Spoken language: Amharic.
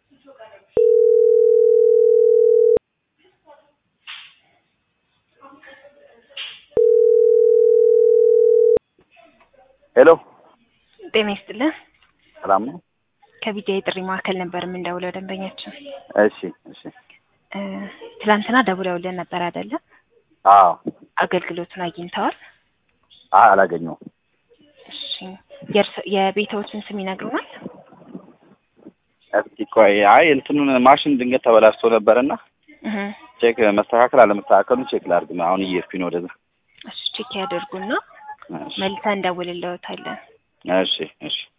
ሄሎ ጤና ይስጥልን። ሰላም ነው? ከቢጃ የጥሪ ማዕከል ነበር የምንደውለው ደንበኛችን። እሺ እሺ። እ ትላንትና ደውለውልን ነበር አይደለ? አዎ። አገልግሎቱን አግኝተዋል? አይ አላገኘሁም። እሺ። የእርሶ የቤትዎትን ስም ይነግሩናል? እስኪ ቆይ፣ አይ እንትኑን ማሽን ድንገት ተበላሽቶ ነበረና እህ ቼክ መስተካከል አለመስተካከሉን ቼክ ላድርግ። አሁን እየሄድኩኝ ነው ወደዛ። እሺ ቼክ ያደርጉና እሺ መልሰን እንደውልልዎታለን። እሺ እሺ